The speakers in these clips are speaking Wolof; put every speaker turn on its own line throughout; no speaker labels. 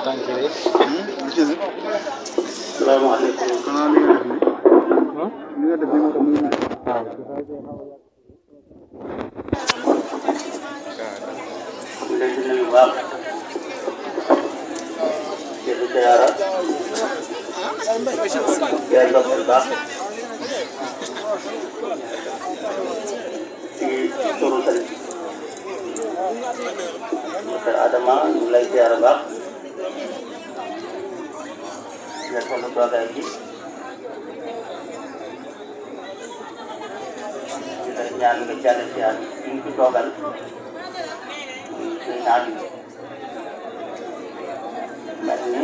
salaamaaleykum.
xanaa li nga def nii li nga def nii moo tax muy nii
ñu leen di nuyu bu baax. di leen ziyaara. di leen ndokkeel baax. ci turu sëriñ. Docteur Adama ñu ngi lay ziyaara baax. di leen toll toogaay bi. di lay ñaan nga jàll si at ñu ngi fi toogal. suñu naan mel ni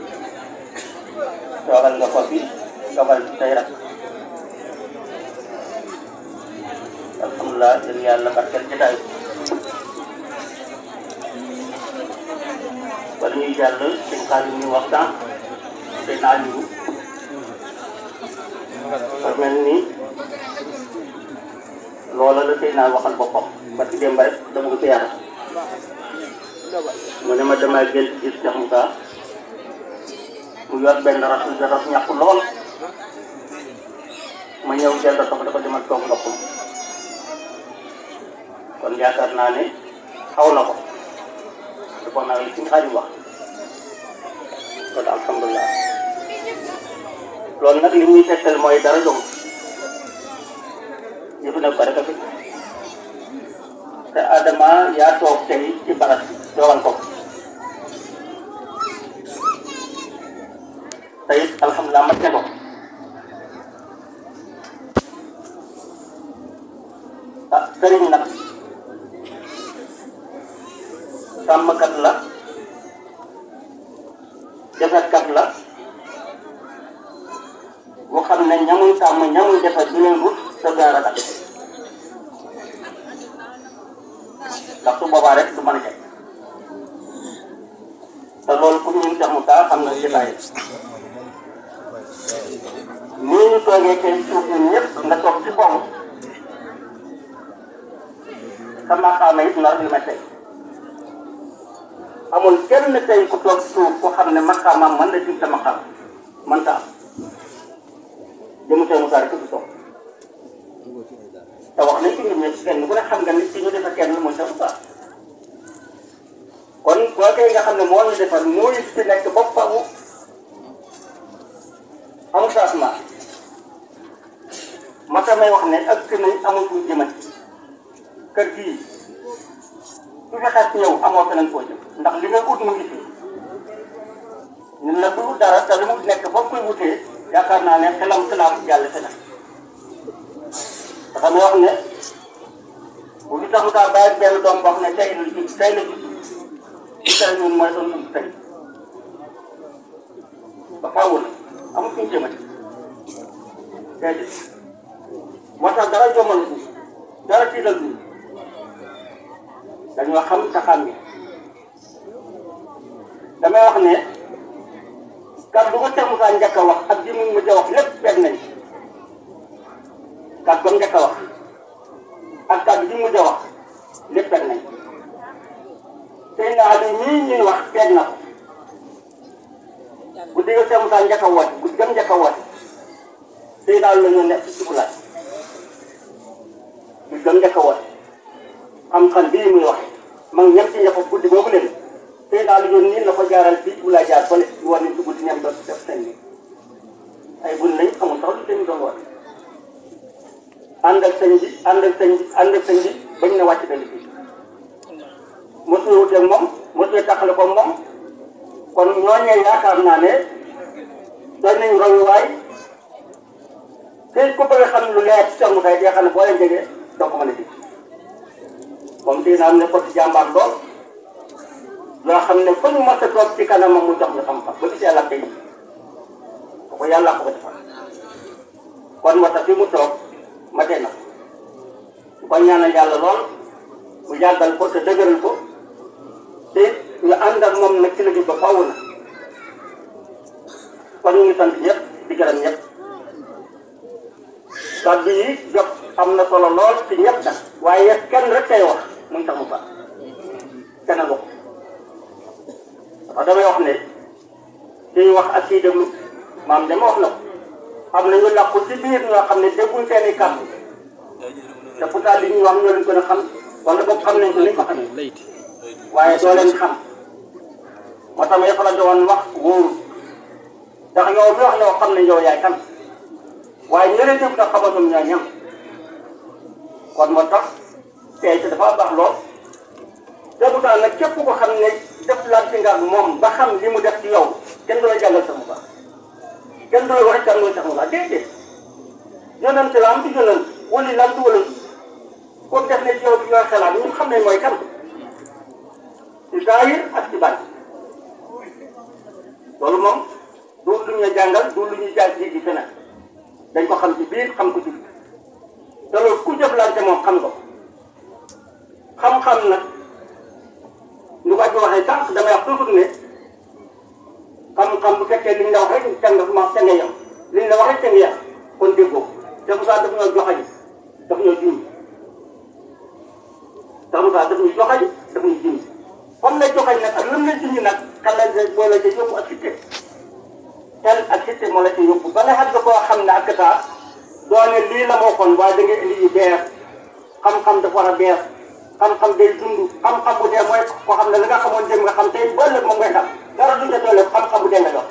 toogal nga ko fi toogal tey rek alhamdulilah jërëjëf yàlla barkeel jotaay wala ñuy jàll suñ xaalis ñu waxtaan te naa ñu par mel ni loola la tey naa waxal boppam ba ci démb rek dama ko ci yàlla mu ne ma damay gént gis Cheikh Moussa mu yor benn ras ras ñàkk lool ma ñëw jël ko dafa demal toog boppam kon yaakaar naa ne xaw na ko te kon nag li ci xaaju wax kon alhamdulilah loolu nag li muy tegtal mooy dara jom yëfu ne ko rek a fi te Adama yaa toog tey ci baras bi toogal ko te it alhamdulilah mat ne ko ah sëriñ nag sàmmkat la defetkat la boo xam ne ñamuy sàmm ñamuy defet du leen rut te dara kat ndax su boobaa rek du mën a jeg te loolu pour ñun Cheikh Moussa xam nga jotaay nii ñu toogee tey suuf ñun ñëpp nga toog ci kaw sa maqaama it nar li ma tey amul kenn tey ku toog suuf ku xam ne maqaamaam mën na jëm sa maqaam mën ta am jëmu Cheikh Moussa rek du toog te wax nañ ci ñun ñëpp kenn ku ne xam nga ni ci ñu defa kenn mooy Cheikh Moussa kon kookee nga xam ne moo ñu defar mooy fi nekk ba fawu amul changement ma tamay wax ne ak nañ amul fu jëmati kër gii su fi xas ñëw amoo feneen foo jëm ndax li nga ut mu ngi fi ñun la du dara te li mu nekk ba koy wutee yaakaar naa ne xelam xelaam jàll feneen dafa may wax ne bu ñu tax mu taa bàyyi benn doom boo xam ne tey la ji tey la ji li tey ñun mooy doon dund tey ba faaw na amul fu ñu jëmati déedéet moo tax dara jomal ñu dara tiital ñu dañoo xam sa xam bi damay wax ne kàddu ko Cheikh Moussa njëkk a wax ak ji mu mujj a wax lépp benn nañ kàddu ko njëkk a wax ak kàddu ji mu mujj a wax lépp benn nañ tey naa li ñii ñuy wax benn na ko bu dégg Cheikh Moussa njëkk a woote bu gëm njëkk a woote tey daal la ñu nekk ci sukulaat bu gëm njëkk a woote xam-xam bii muy waxe mag ñem ci ña ko guddi boobu leen tey daal yoon nii la ko jaaral fii bu laa jaar fële ñu war nañ ci guddi ñem doon def seen bi ay bun lañ amul sax lu seen doon woote ànd ak sëñ bi ànd ak sëñ bi ànd ak sëñ bi bañ na wàcc dali fii mosuñu wuteeg moom mosuñu taxale ko moom kon ñooñee yaakaar naa ne doon nañ royuwaay tey ku bëgg a xam lu leer ci Cheikh Moussa day xam ne boo leen jegee doo ko mën a gis moom tey naa ne ko ci jàmbaar lool loo xam ne fu ñu mos a toog ci kanamam mu jox ñu xam-xam ba gis yàlla tey ko yàlla ko ko defal kon moo tax fi mu toog ma tee na ko ko ñaanal yàlla lool mu yàggal ko te dëgëral ko te ñu ànd ak moom nag ci liggéey ba faaw na kon ñu ngi sant ñëpp di gërëm ñëpp kàddu yi jot am na solo lool ci ñëpp nag waaye kenn rek kay wax muy tax mu baax kenn ko dafa damay wax ne kiy wax ak kiy déglu maam dama wax na ko am na ñu làqu ci biir ñoo xam ne dégguñ seen i kàddu te pourtant li ñuy wax ñoo leen gën a xam wala boog xam nañ ko liñ ko xamee waaye doo leen xam moo tax ma la doon wax wóoru ndax yow mi wax yow xam ne yow yaay kan waaye ñeneen ñëpp nag xamatum ñoo ñam kon moo tax tey te dafa baax lool te pourtant nag képp ko xam ne def lante nga ak moom ba xam li mu def ci yow kenn du la jàngal sa mu baax kenn du la wax kan mooy sax mu baax déedéet yonent la am ci yonent wali la am ci wala comme def ne ci yow bi ñooy xalaat ñun xam ne mooy kan ci zaahir ak ci bànn loolu moom du lu ñuy jàngal du lu ñuy jàng ji feneen dañ ko xam ci biir xam ko ci biir te loolu ku jëflante moom xam nga ko xam-xam nag ñu ko waxee sànq damay wax toujours ne xam-xam bu fekkee liñ la wax rek ca nga ma ca nga yem liñ la wax rek ca nga yem kon déggoo te Moussa daf ñoo joxañ daf ñoo jiw te Moussa daf ñuy joxañ daf ñuy jiw comme la joxañ nag ak lan la jiw nag kan la boo la ca yóbbu ak sitte tel ak sitte moo la ca yóbbu ba nga xam ne koo xam ne ak taa doone lii la moo kon waaye da ngay indi yu beer xam-xam dafa war a beer xam-xam day dund xam-xam bu dee mooy ko xam ne la nga xamoon dem nga xam tey ba ëllëg moom ngay xam dara duñ ca doole xam-xam bu dee nga jox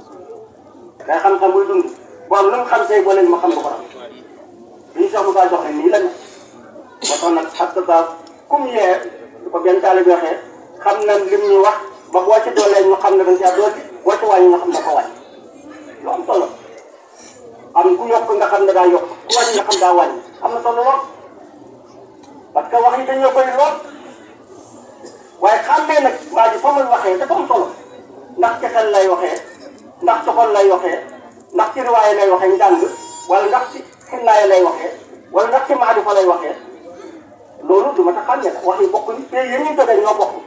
day xam-xam buy dund bon lu mu xam tey ba leen ma xam nga ko xam li ñu sax mu kaa jox ne nii la ne moo tax nag ak taa kum yee du ko benn taali bi waxee xam na lim ñu wax ba boo ci doolee ñu xam ne dañ caa dool boo ci wàññi nga xam ne ko wàññi lu am solo am ku yokk nga xam ne daa yokk ku wàññi nga xam daa wàññi am na solo lool parce que wax yi dañoo bëri lool waaye xàmmee nag waa ji fa muy waxee dafa am solo ndax ci xel lay waxee ndax ci xol lay waxee ndax ci riwaaye lay waxee njàng wala ndax ci xinnaaya lay waxee wala ndax ci maarifa lay waxee loolu du ma ta xàmmee la wax yi bokkuñ te yéen ñu jógee ñoo bokk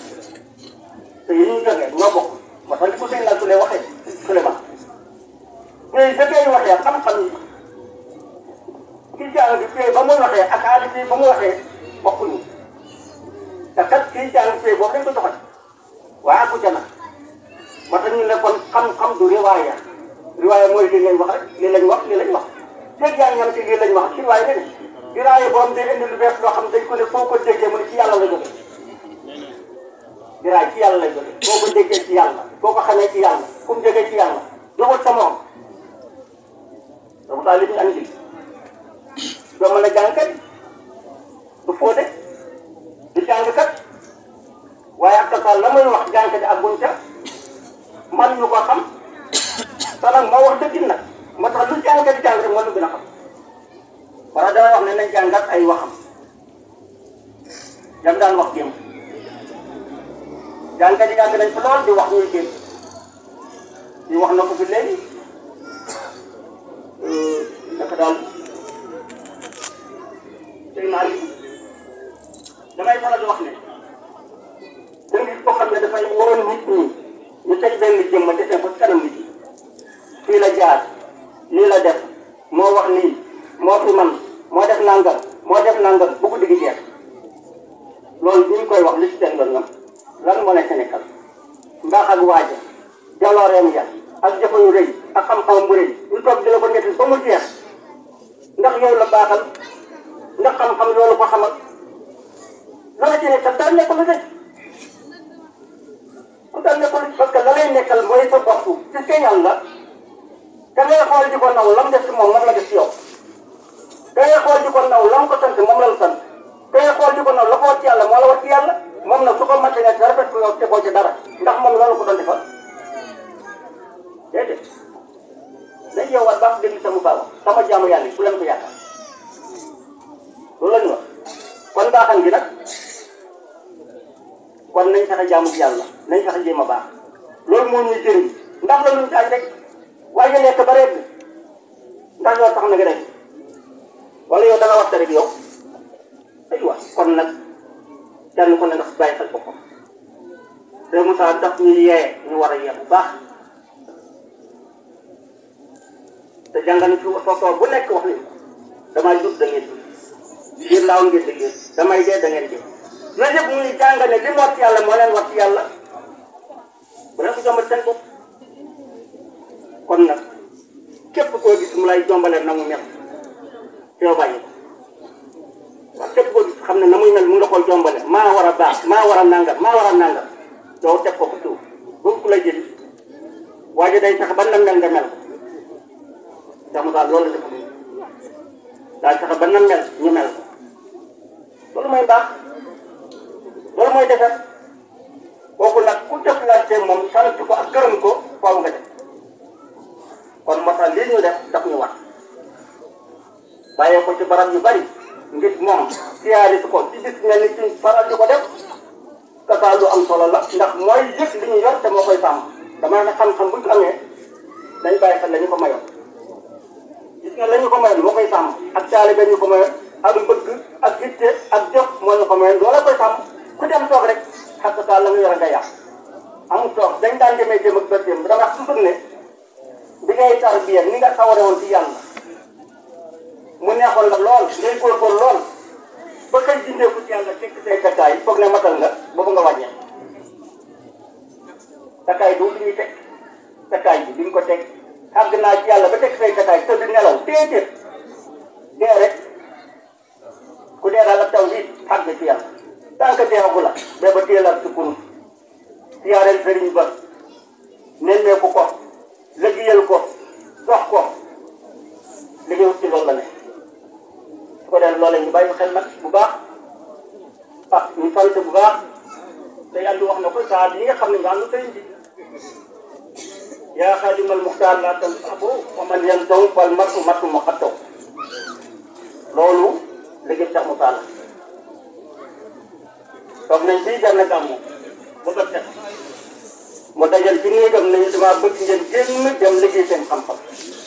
te yéen ñu jógee ñoo bokk moo tax li ko sëñ la su lee waxee Souleymane mais dafay waxee xam-xam yi kii jàng bi fee ba muy waxee ak aadi fii ba mu waxee bokkuñu te kat kii jàng fee boo ko doxal waaye aku ca nag moo tax ñu ne kon xam-xam du riwaaya riwaaya mooy lii lañ wax rek lii lañ wax lii lañ wax dégg yaa ñam ci lii lañ wax ci riwaaya ne riwaaya boo am day indi lu bees loo xam dañ ko ne foo ko déggee mu ne ci yàlla la jóge riwaaya ci yàlla la jóge foo ko déggee ci yàlla foo ko xamee ci yàlla fu mu jógee ci yàlla jógul sa moom donc daal li ñu andi doo mën a jàng kat du fóote du jàng kat waaye ak tasaal la muy wax jàngkat ak buñ ca man ñu ko xam te nag moo wax dëgg nag moo tax lu jàngkat di jàng rek moo lu gën a xam wala damay wax ne nañ jàngat ay waxam jam daan wax jéem jàngkat yi yàgg nañ fa lool di wax ñuy jéem di wax na ko fi léegi naka daal tey naa li damay faral di wax ne da nga ko xam ne dafay waroon nit ñi ñu teg benn jëmma defee ko kanam nit ñi fii la jaar lii la def moo wax nii moo fi man moo def nangam moo def nangam bu ko digg jeex loolu bi ñu koy wax li ci seen doon ñoom lan moo nekk nekkal mbaax ak waaja jalooreem ja ak jëfa yu rëy ak xam-xam bu rëy ñu toog di la ko nettali ba mu jeex ndax yow la baaxal ndax xam-xam loolu ko xamal la la ci nekkal daal nekkul rek ku daal nekkul parce que la lay nekkal mooy sa bopp ci sa yàlla da ngay xool di ko naw lam def ci moom moom la def ci yow da ngay xool di ko naw lam ko sant moom la la sant da ngay xool di ko naw la ko war ci yàlla moo la war ci yàlla moom nag su ko matee nga dara fekk yow tegoo ci dara ndax moom loolu ko doon defal déedéet dañ yow war baax déglu sama baax sama jaamu yàlla bu leen ko yaakaar loolu la ñu wax kon baaxam gi nag kon nañ fexe jaamu ci yàlla nañ fexe jéem a baax loolu moo ñuy jëriñ ndax la luñ taaj rek waaye nga nekk ba rek ndax yow tax na nga def wala yow da nga waxta rek yow aywa kon nag kenn ku ne nga bàyyi xel boppam te Moussa daf ñu yee ñu war a yee bu baax te jàngal fi soosoo bu nekk wax nañu damay jub da ngeen jub biir laaw ngeen di ngeen damay dee da ngeen dee yooyu yëpp muy jàngale li mu war ci yàlla moo leen war ci yàlla bu leen ko jombat seen bopp kon nag képp koo gis mu lay jombale na mu mel yow bàyyi ko waaw képp koo gis xam ne na muy mel mu ngi la koy jombale maa war a baax maa war a nangal maa war a nangal yow teg ko ko suuf bu ku la jëli waaye day tax ba nan mel nga mel ko sax mu daal loolu la ko daal tax ba nan mel ñu mel ko loolu mooy baax loolu mooy defar kooku nag ku jëflante moom sant ko ak gërëm ko faaw nga def kon moo tax lii ñu def daf ñu war bàyyee ko ci barab yu bari ngir moom siyaari ko ci gis mel ni ci faral di ko def kasa lu am solo la ndax mooy yëg li ñu yor te moo koy sàmm dama ne xam-xam bu ñu amee dañ bàyyi xel la ñu ko mayoon gis nga la ñu ko mayoon moo koy sàmm ak taalibe ñu ko mayoon ak bëgg ak yitte ak jëf moo ñu ko mayoon loola koy sàmm ku dem toog rek xas saa la nga yor nga yàq amul toog dañ daan demee jëm ak bërteem dama wax toujours ne bi ngay tarbiya ni nga saware woon ci yàlla mu neexoon la lool ngay góorgóor lool ba kay dindee ko ci yàlla tekk say takkaay foog ne matal nga boobu nga wàññee takkaay du li ñuy teg takkaay bi duñ ko teg àgg naa ci yàlla ba teg say takkaay tëdd nelaw déedéet dee rek ku dee daal ak taw bi àgg ci yàlla tànk deewagu la ba ba téel ak sukkur siyaareel sëriñ ba nemmeeku ko liggéeyal ko dox ko liggéeyu ci loolu la ne su ko dee loolee ñu bàyyi xel nag bu baax ah ñu sant bu baax te yàlla wax na ko saa yi nga xam ne nga ànd sëriñ bi yaa xaadimal muxtaar laa tan abo wa man yan taw fal matu matu ma xattaw loolu liggéey sax mu taala toog nañ fii jar na gàmmu ba ko teg mu dajal ci néegam nañu dama bëgg ngeen génn dem liggéey seen xam-xam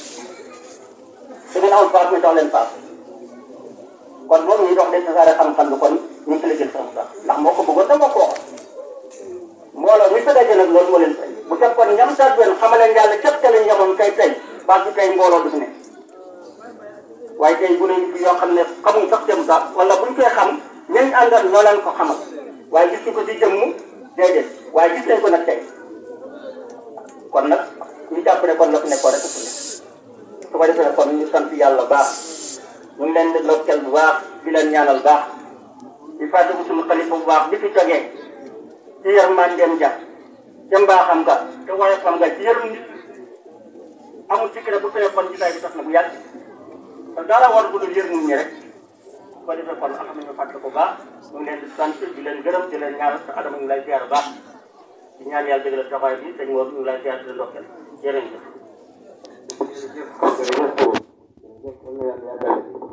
su ngeen amul paas ñu jox leen paas kon moom ñuy dox de tasaare xam-xam bi kon ñu ngi ci liggéey sax mu tax ndax moo ko bëggoon te moo ko waxoon mbooloo mi fa daje nag loolu moo leen fay bu fekkoon ñam sax benn xamaleen yàlla képp ca lañ yemoon kay tey baat bi tey mbooloo du fi ne waaye tey bu ne fi yoo xam ne xamuñ sax jëm sax wala buñ koy xam ñañ àndal ñoo leen ko xamal waaye gis ñu ko ci jëmm déedéet waaye gis nañ ko nag tey kon nag ñu jàpp ne kon la fi nekkoon rek fu ne su ko defee kon ñu sant yàlla baax ñu ngi leen di lokkal bu baax di leen ñaanal baax di fàttaliku suñu xalifa bu baax bi fi jógee ci yërmandeem ja ca mbaaxam nga te woyofam nga ci yërëm nit amul ci kër bu fee kon gisaay bi tax na bu yàgg te dara war bu dul yërëm ñi rek su ko defee kon am nañu fàttali ko baax ñu ngi leen di sant di leen gërëm di leen ñaanal te adama ñu lay ziar baax di ñaan yàlla dëgg la taxawaay bi dañ war ñu lay ziar di leen ndokkeel jërëjëf
jërëjëf jërëjëf